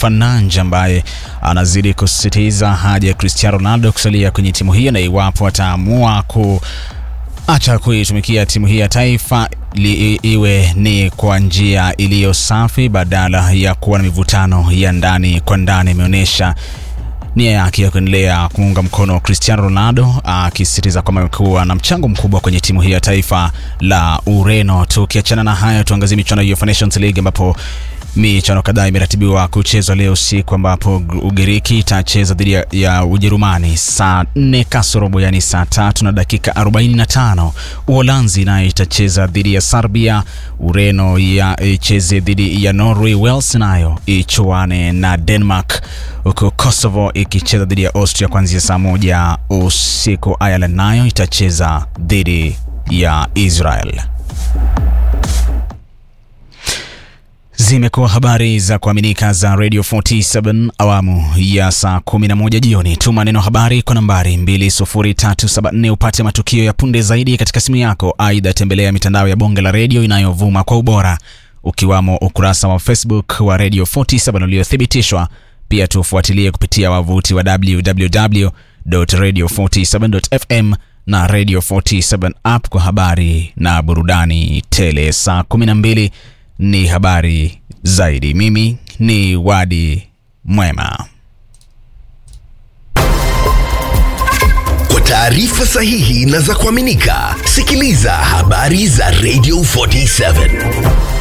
Fananja ambaye anazidi kusisitiza haja ya Cristiano Ronaldo kusalia kwenye timu hiyo na iwapo ataamua ku acha kuitumikia timu hii ya taifa li, iwe ni kwa njia iliyo safi badala ya kuwa na mivutano ya ndani kwa ndani. Imeonyesha nia yake ya kuendelea kumuunga mkono Cristiano Ronaldo, akisisitiza kwamba amekuwa na mchango mkubwa kwenye timu hii ya taifa la Ureno. Tukiachana na hayo, tuangazie michuano ya UEFA Nations League ambapo michuano kadhaa imeratibiwa kuchezwa leo usiku ambapo Ugiriki itacheza dhidi ya, ya Ujerumani saa 4 kasorobo, yani saa tatu na dakika 45. Uholanzi nayo itacheza dhidi ya Serbia, Ureno ya icheze dhidi ya Norway, Wales nayo ichuane na Denmark, huku Kosovo ikicheza dhidi ya Austria kuanzia saa moja usiku. Ireland nayo itacheza dhidi ya Israel. Zimekuwa habari za kuaminika za Radio 47 awamu ya saa 11 jioni. Tuma neno habari kwa nambari 20374 upate matukio ya punde zaidi katika simu yako. Aidha, tembelea mitandao ya bonge la redio inayovuma kwa ubora, ukiwamo ukurasa wa Facebook wa Radio 47 uliothibitishwa. Pia tufuatilie kupitia wavuti wa www.radio47.fm na Radio 47 app kwa habari na burudani tele. Saa 12 ni habari zaidi. Mimi ni Wadi Mwema. Kwa taarifa sahihi na za kuaminika, sikiliza habari za Radio 47